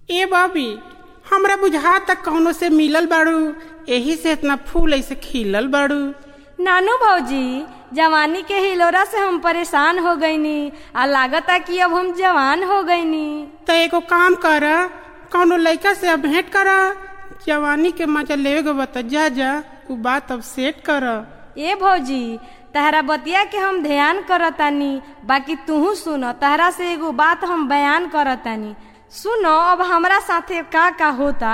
ए Bobby हमरा बुझा तक कौनो से मिलल बाड़ू एही से इतना फूल ऐसे खिलल बाड़ू नानू भौजी जवानी के हिलोरा से हम परेशान हो गईनी आ लागता कि अब हम जवान हो गईनी तो एगो काम कर कौनो लड़का से अब भेंट कर जवानी के मजा लेवे के बता जा जा उ बात अब सेट कर ए भौजी तहरा बतिया के हम ध्यान करतानी बाकी तूहू सुन तहरा से एगो बात हम बयान करतानी सुनो अब हमरा साथे का का होता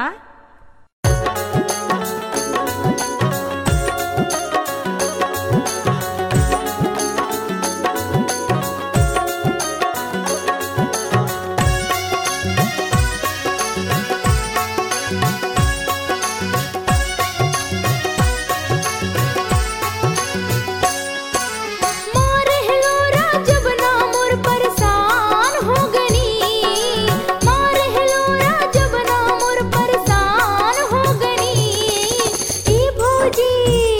मारे हिलोरा जब ना मोर परेशान हो गनी मारे हिलोरा जब ना मोर परेशान हो गनी ई भौजी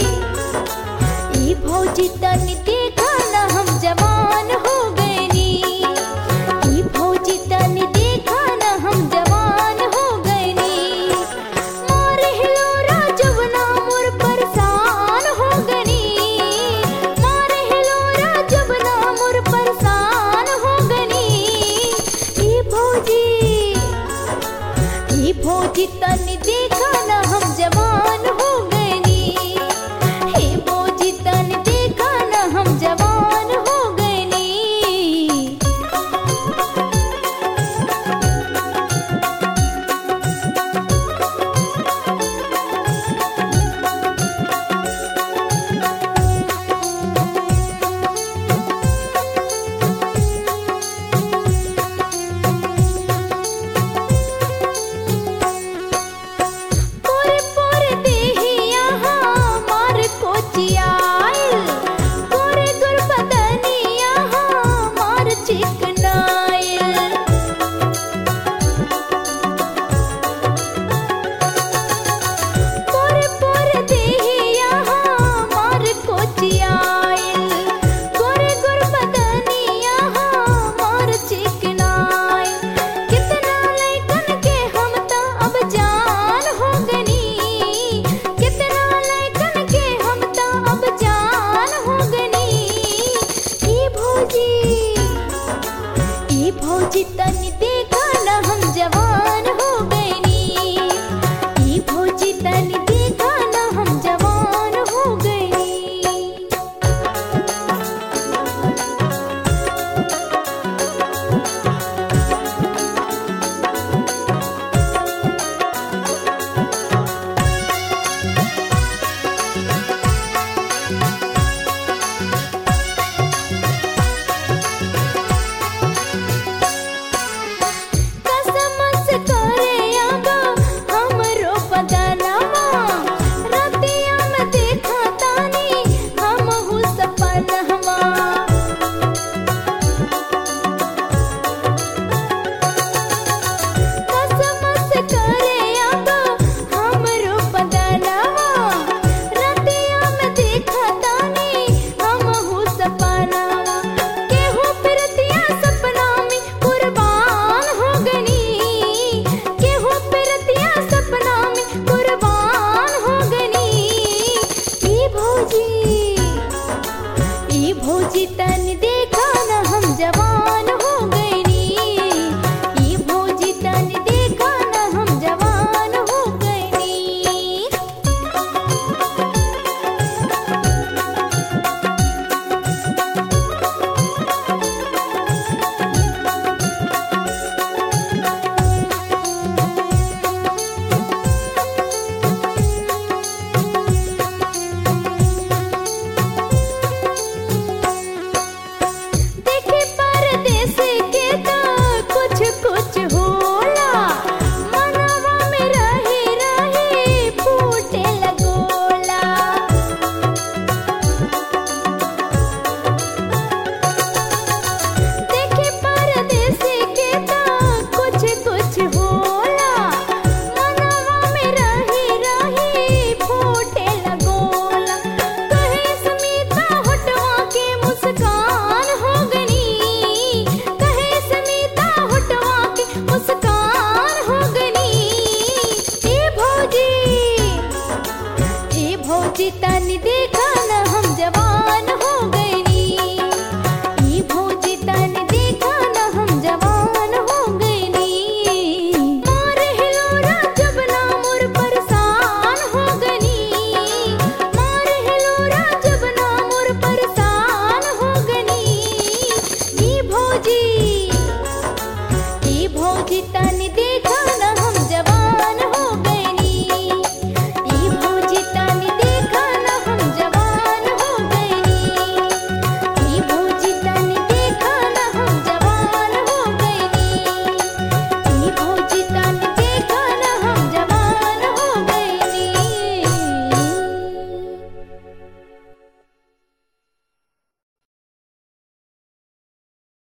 ई भौजी तनी देखा ना हम जवान हो गनी ई भौजी तनी देखा ना हम जवान हो गनी मारे हिलोरा जब ना मोर परेशान हो गनी मारे हिलोरा जब ना मोर परेशान हो गनी ई भौजी ई भौजी तनी देखा ना हम जवान हो गनी हे भौजी तनी देखा ना हम जवान हो गनी चिता